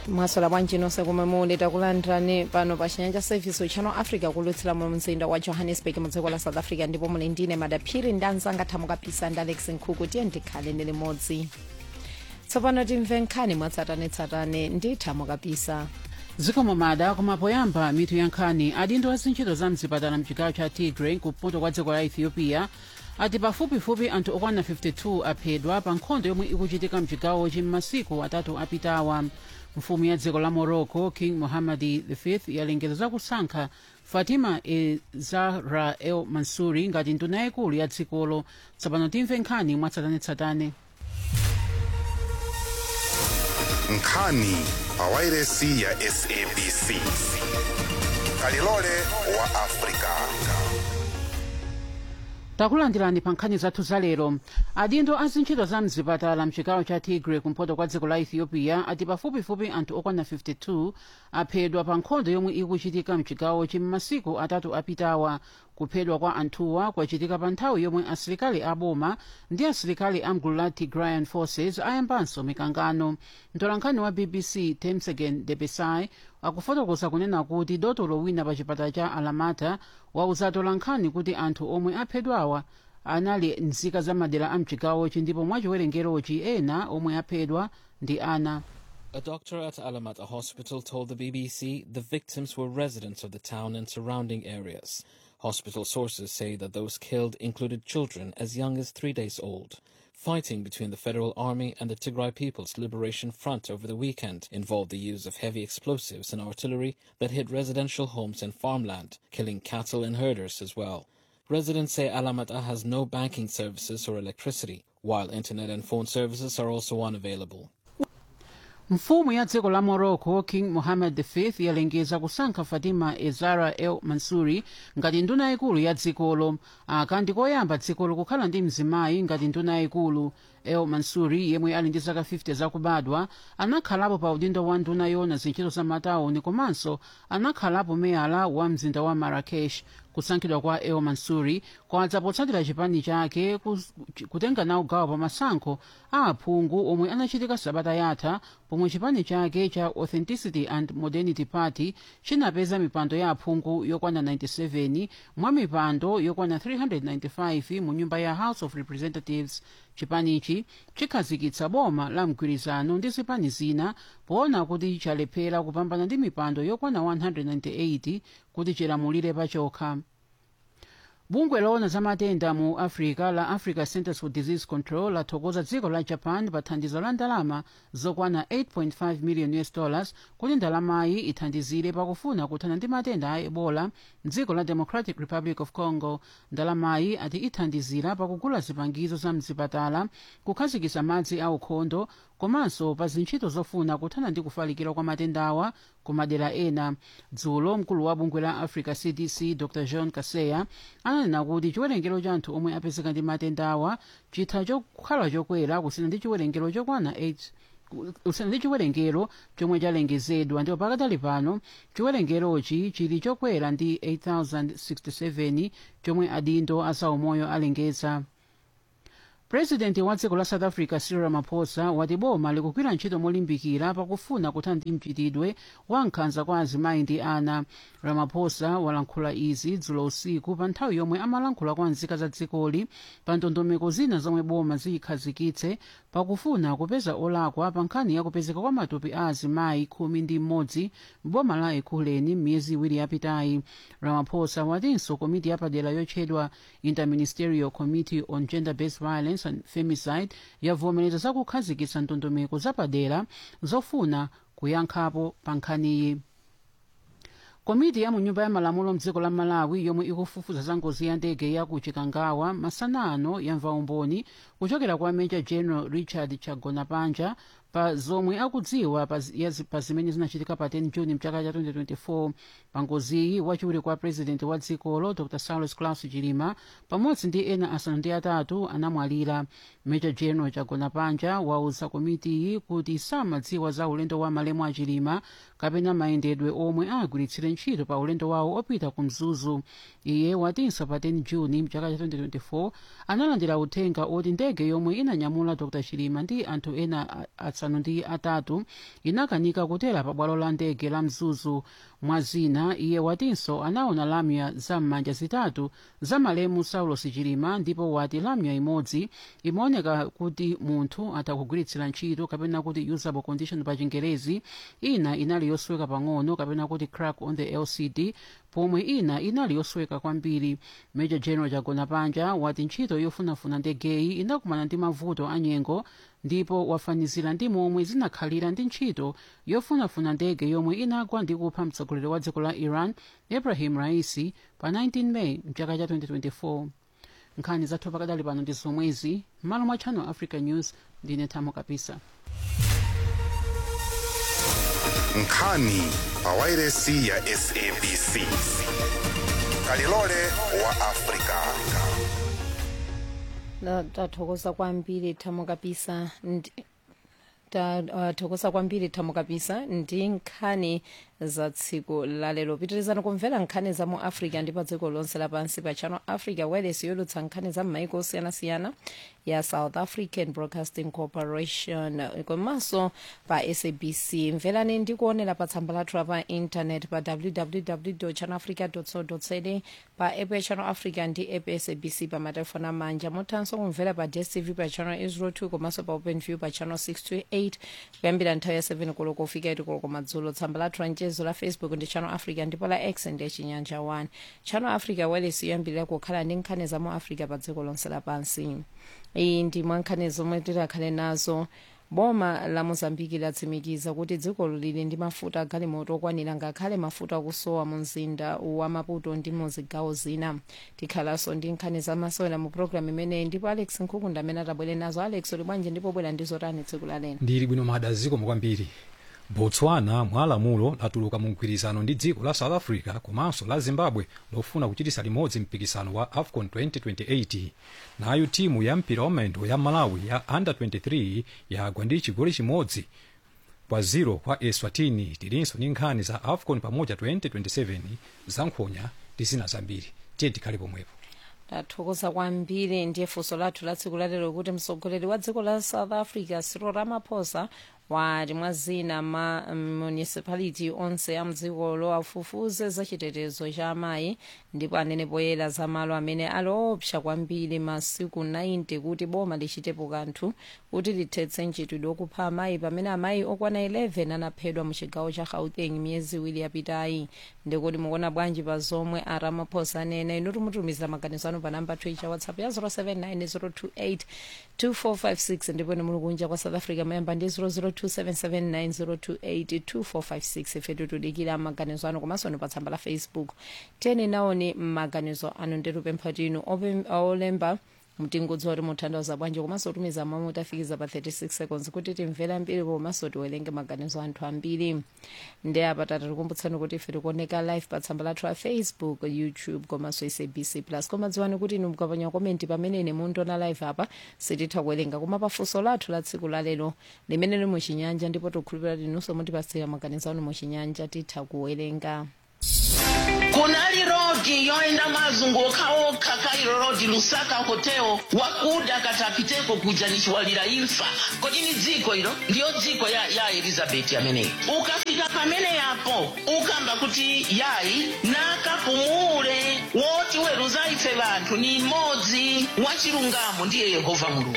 mwasola bwanji nonse komwe muli takulandirani pano pa chinyanja service channel africa kulutsira mu mzinda wa johannesburg mu dziko la south africa ndipo muli ndine madaphiri ndi anzanga thamukapisa ndi alex nkhuku tiye ndikhale ndi limodzi tsopano timve nkhani mwatsatanetsatane ndi thamukapisa zikomo mada koma poyamba mitu ya nkhani adindo azintchito za mzipatala mchigawo cha tigray kumpoto kwa dziko la ethiopia ati pafupifupi anthu okwana 52 aphedwa pa nkhondo yomwe ikuchitika mchigawochi m'masiku atatu apitawa mfumu ya dziko la morocco king mohammadi v yalengeza zakusankha fatima e zahra el mansuri ngati nduna yayikulu ya dzikolo tsopano timve nkhani mwatsatanetsatane nkhani pawairesi ya sabc kalilole wa afrika takulandirani pa nkhani zathu zalero adindo azintchito za mzipatala mchigawo cha tigray kumpoto kwa dziko la ethiopia ati pafupifupi anthu okwana 52 aphedwa pa nkhondo yomwe ikuchitika mchigawochi m'masiku atatu apitawa kuphedwa kwa anthuwa kwachitika pa nthawi yomwe asilikali aboma ndi asilikali amgulu la tigrayan forces ayambanso mikangano mtolankhani wa bbc temsegen debesai akufotokoza kunena kuti dotolo wina pa chipatala cha alamata wauza atolankhani kuti anthu omwe aphedwawa anali nzika za madera a mchigawochi ndipo mwachiwerengerochi ena omwe aphedwa ndi ana A doctor at Alamata Hospital told the BBC the victims were residents of the town and surrounding areas. Hospital sources say that those killed included children as young as three days old. Fighting between the Federal Army and the Tigray People's Liberation Front over the weekend involved the use of heavy explosives and artillery that hit residential homes and farmland, killing cattle and herders as well. Residents say Alamata has no banking services or electricity, while internet and phone services are also unavailable. mfumu ya dziko la morocco king mohammed v yalengeza kusankha fatima ezara el mansuri ngati nduna yayikulu ya dzikolo aka ndikoyamba dzikolo kukhala ndi mzimayi ngati nduna yayikulu el mansuri yemwe ali ndi zaka 50 zakubadwa anakhalapo pa udindo wa nduna yona zintchito za matawuni komanso anakhalapo meyala wa mzinda wa marrakesh kusankhidwa kwa el mansuri kwadza potsatira chipani chake kutenga nawo gawo pa masankho a aphungu omwe anachitika sabata yatha pomwe chipani chake cha authenticity and modernity party chinapeza mipando ya aphungu yokwana 97 mwa mipando yokwana 395 mu nyumba ya house of representatives chipanichi chikhazikitsa boma la mgwirizano ndi zipani zina poona kuti chalephera kupambana ndi mipando yokwana 198 kuti chilamulire pachokha bungwe loona za matenda mu africa la africa centers for disease control lathokoza dziko la japan pa thandizo la ndalama zokwana 8.5 million us dollars kuti ndalamayi ithandizire pakufuna kuthana ndi matenda a ebola mdziko la democratic republic of congo ndalamayi ati ithandizira pakugula zipangizo za mzipatala kukhazikitsa madzi aukhondo komanso pa zintchito zofuna kuthana ndi kufalikira kwa matendawa ku madera ena dzulo mkulu wa bungwe la africa cdc dr john kaseya ananena kuti chiwerengero cha anthu omwe apezeka ndi matendawa chitha chokhala chokwera kusiyana ndi chiwerengero chokwana 8 kusiyana ndi chiwerengero chomwe chalengezedwa ndipo pakadali pano chiwerengerochi chili chokwera ndi 8067 chomwe adindo azaumoyo alengeza purezidenti wa dziko la south africa cyril ramaphosa wati boma likugwira ntchito molimbikira pakufuna kuthana ndi mchitidwe wa nkhanza kwa azimayi ndi ana ramaphosa walankhula izi dzulo usiku pa nthawi yomwe amalankhula kwa nzika za dzikoli pa ndondomeko zina zomwe boma ziyikhazikitse pakufuna kupeza olakwa pa nkhani ya kupezeka kwa matupi a azimayi khumi ndi mmodzi m'boma la ekhuleni m'miyezi iwiri yapitayi ramaphosa watinso komiti yapadera yotchedwa interministerial committee on gender based violence and femicide yavomereza zakukhazikitsa ndondomeko zapadera zofuna kuyankhapo pa nkhaniyi komiti ya munyumba ya malamulo mdziko la malawi yomwe ikufufuza za ngozi ya ndege ya ku chikangawa masana ano yamva umboni kuchokera kwa major general richard chagonapanja pa zomwe akudziwa pa zi- ya zi- pa zimene zinachitika pa 10 juni mchaka cha 2024 pa ngoziyi wachiwiri kwa president wa dzikolo dr saulos claus chilima pamodzi ndi ena asanu ndi atatu anamwalira major general chagonapanja wauza komitiyi kuti samadziwa za ulendo wa malemu a chilima kapena mayendedwe omwe agwiritsire ntchito pa ulendo wawo opita ku mzuzu iye watinso pa 10 juni mchaka cha 2024 analandira uthenga oti ndege yomwe inanyamula dr chilima ndi anthu ena a- asanu ndi atatu inakanika kutera pa bwalo la ndege la mzuzu mwa zina iye watinso anaona lamya za m'manja zitatu za malemu saulos chilima ndipo wati lamya imodzi imaoneka kuti munthu atakugwiritsira ntchito kapena kuti usable condition pa chingerezi ina inali yosweka pang'ono kapena kuti crack on the lcd pomwe ina inali yosweka kwambiri major general jagona panja wati ntchito yofunafuna ndegeyi inakumana ndi mavuto anyengo ndipo wafanizira ndi momwe zinakhalira ndi ntchito yofunafuna ndege yomwe inagwa ndi kupha mtsogoleri wa dziko la iran ibrahim raisi pa 19 meyi mchaka cha 2024 nkhani zathu pakadali pano ndi zomwezi m'malo mwa channel africa news ndine thamo kapisa nkhani pa wairesi ya sabc kalilole wa afrika Na- tathokoza kwambiri thamo kapisa ndi tathokoza kwambiri thamo kapisa ndi nkhani za tsiku lalero pitirizani kumvera nkhani za mu africa ndi pa dziko lonse lapansi pa channel africa wireless yolutsa nkhani za m'maiko osiyanasiyana ya south african broadcasting corporation komanso pa sabc mverani ndi kuonera pa tsamba lathu la pa internet pa www channelafrica co za pa app ya channel africa ndi app ya sabc pa matelefoni amanja muthanso kumvera pa dstv pa channel 02 komanso pa openview pa channel 628 kuyambira nthawi ya 7 koloko kufika 8 koloko madzulo tsamba lathu la mchezo la facebook ndi channel africa ndipo la x ndi chinyanja 1 channel africa wireless yoyambirira kukhala ndi nkhani za mu africa pa dziko lonse lapansi iyi ndi mwa nkhani zomwe tikhale nazo boma la mozambiki latsimikiza kuti dzikolo lili ndi mafuta agalimoto okwanira ngakhale mafuta akusowa mu mzinda wa maputo ndi mu zigawo zina tikhalanso ndi nkhani zamasewera mu programu imeneyi ndipo alex nkhukunda amene atabwere nazo alex uli bwanji ndipo bwera ndi zotani tsiku la lero ndili bwino madaziko kwambiri botswana mwa lamulo latuluka mu mgwirizano ndi dziko la south africa komanso la zimbabwe lofuna kuchitisa limodzi mpikisano wa afcon 2028 nayo timu ya mpira wamendo ya malawi ya under 23 yagwa ndi chigoli chimodzi kwa 0 kwa eswatini tilinso ndi nkhani za afcon pamoja 2027 za nkhonya ndi zina zambiri tiye tikhale pomwepo tathokoza kwambiri ndiye funso lathu la tsiku lalero kuti mtsogoleri wa dziko la south africa cyril ramaphosa wati mwa zina ma municipality onse a mdzikolo afufuze za chitetezo cha amayi ndipo anene poyera za malo amene ali opsa kwambiri masiku 90 kuti boma lichitepo kanthu kuti lithetse mchitidwe okupha amayi pamene amayi okwana 11 anaphedwa mu chigawo cha gauteng miyezi iwiri yapitayi ndikuti mukuona bwanji pa zomwe a ramaphosa anena inu timutumizira maganizo anu pa namba 2 cha whatsapp ya 079 028 ndipo ni muli kunja kwa south africa mayamba ndi 0027790282456 ife tutudikira maganizo anu komanso ni pa tsamba la facebook tiyeni naoni maganizo anu nditupempha tinu ope- olemba mtingudzi oti muthandiza bwanji komanso tumiza mamu tafikiza pa 36 seconds kuti timvere ambiri komanso tiwerenge maganizo anthu ambiri ndi apa tatikumbutsani kuti ife tikuoneka live pa tsamba lathu la facebook youtube komanso sabc plus koma dziwani kuti inu mukapanya komenti pamene ine mundiona live apa sititha kuwerenga koma pafunso lathu la tsiku lalero limene lili muchinyanja ndipo tikhulupirira tinunso mutipasira maganizo anu muchinyanja titha kuwerenga kunali rodi yoenda mazunguka okha kairo rodi lusaka hoteo wakuda katapiteko kuja nichiwalira imfa kodi ni dziko ilo ndiyo dziko ya, ya elizabeti ameneyi ukafika pamene yapo ukamba kuti yayi nakapumule woti weruza ife vanthu ni mmodzi wachilungamo ndiye yehova mulungu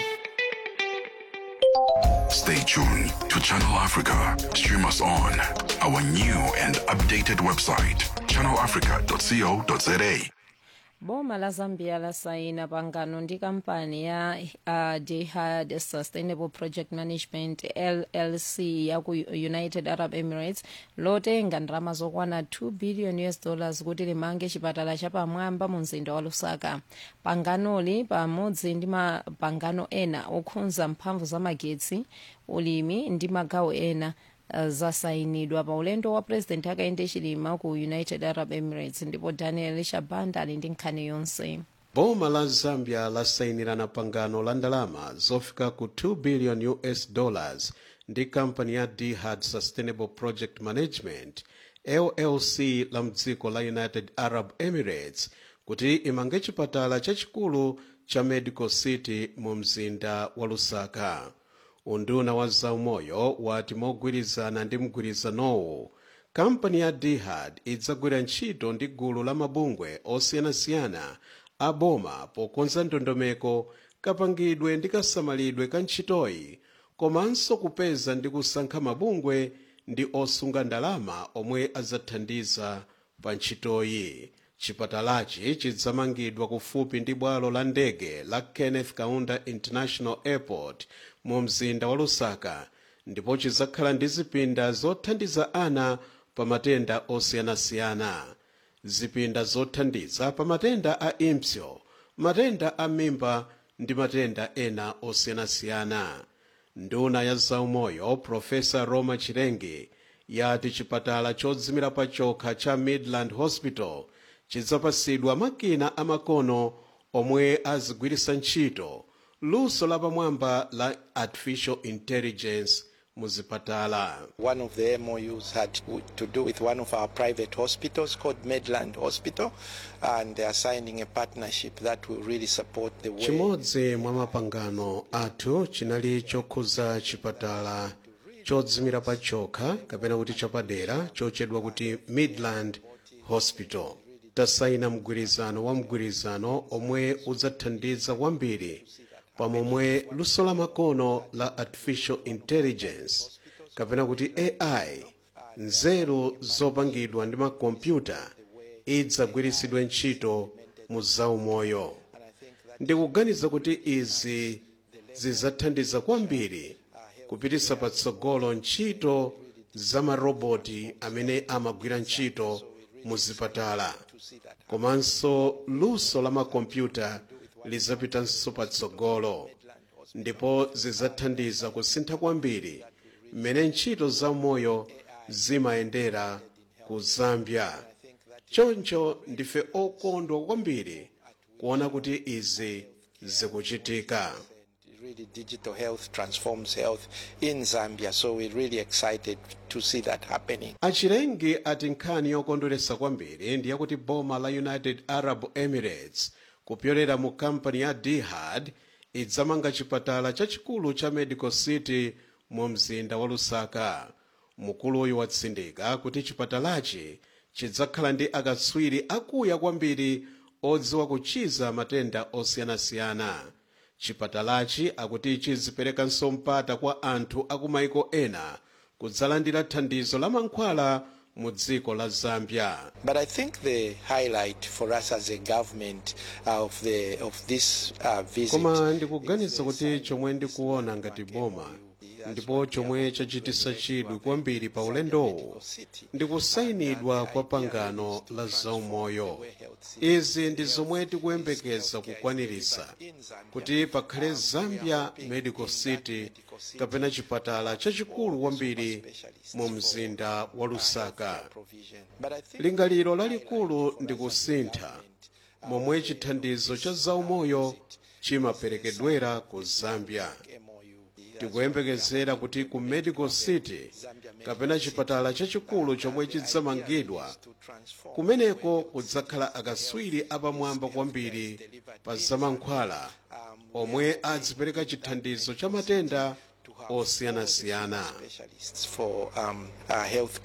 Stay tuned to Channel Africa. Stream us on our new and updated website, channelafrica.co.za. boma la zambia lasaina pangano ndi kampani ya uh, dihad sustainable project management llc ya ku united arab emirates lotenga ndalama zokwana 2 billion us dollars kuti limange chipatala chapamwamba mu mzinda wa lusaka panganoli pamodzi ndi mapangano ena okhudza mphamvu za magetsi ulimi ndi magawo ena uh, zasayinidwa pa ulendo wa president akayende chilima ku united arab emirates ndipo daniel shabanda ali ndi nkhani yonse boma la zambia lasayinirana pangano la ndalama zofika ku 2 billion us dollars ndi kampani ya dihad sustainable project management llc la mdziko la united arab emirates kuti imange chipatala chachikulu cha medical city mu mzinda wa lusaka unduna wa zaumoyo wati mogwirizana ndi mgwirizanowu kampani ya dihad idzagwira ntchito ndi gulu la mabungwe osiyanasiyana a boma pokonza ndondomeko kapangidwe ndi kasamalidwe ka ntchitoyi komanso kupeza ndi kusankha mabungwe ndi osunga ndalama omwe adzathandiza pa ntchitoyi chipatalachi chidzamangidwa kufupi ndi bwalo la ndege la kenneth kaunda international airport mu mzinda wa lusaka ndipo chidzakhala ndi zipinda zothandiza ana pa matenda osiyanasiyana zipinda zothandiza pa matenda a impsyo matenda a mimba ndi matenda ena osiyanasiyana nduna ya zaumoyo profesa roma chilengi yati chipatala chodzimira pa chokha cha midland hospital chidzapasidwa makina amakono omwe azigwiritsa ntchito luso lapamwamba la artificial intelligence muzipatala One of the MOUs had to do with one of our private hospitals called Midland Hospital, and they are signing a partnership that will really support the way. chimodzi mwa mapangano athu chinali chokhuza chipatala chodzimira pa chokha kapena kuti chapadera chochedwa kuti midland hospital tasayina mgwirizano wa mgwirizano omwe udzathandiza kwambiri pamomwe luso la makono la artificial intelligence kapena kuti ai nzeru zopangidwa ndi makompyuta idzagwiritsidwe ntchito mu zaumoyo ndikuganiza kuti izi zidzathandiza kwambiri kupititsa patsogolo ntchito za maroboti amene amagwira ntchito mu zipatala komanso luso la makompyuta lidzapitanso patsogolo ndipo zidzathandiza kusintha kwambiri mmene ntchito zaumoyo zimayendera ku zambia choncho ndife okondwa kwambiri kuona kuti izi zikuchitika Really, digital health transforms health in Zambia, so we're really excited to see that happening. achilengi ati nkhani yokondweretsa kwambiri ndi yakuti boma la united arab emirates kupyolera mu kampani ya dihad idzamanga chipatala chachikulu cha medical city mu mzinda wa lusaka mkuluyu watsindika kuti chipatalachi chidzakhala ndi akatswiri akuya kwambiri odziwa kuchiza matenda osiyanasiyana chipatalachi akuti chiziperekanso mpata kwa anthu akumayiko ena kudzalandira thandizo la mankhwala mu dziko la zambia But I think the highlight for us as a government uh, of the of this uh, visit koma ndikuganiza kuti chomwe ndikuona ngati boma ndipo chomwe chachititsa chidwi kwambiri pa ulendowu ndikusayinidwa kwa pangano la zaumoyo izi ndi zomwe tikuyembekeza kukwaniritsa kuti pakhale zambia medical city kapena chipatala chachikulu kwambiri mu mzinda wa lusaka lingaliro lalikulu ndi kusintha momwe chithandizo cha zaumoyo chimaperekedwera ku zambia tikuyembekezera kuti ku medical city kapena chipatala chachikulu chomwe chidzamangidwa kumeneko kudzakhala akatswiri apamwamba kwambiri pa zamankhwala omwe adzipereka chithandizo cha matenda osiyanasiyana specialists for um, uh, health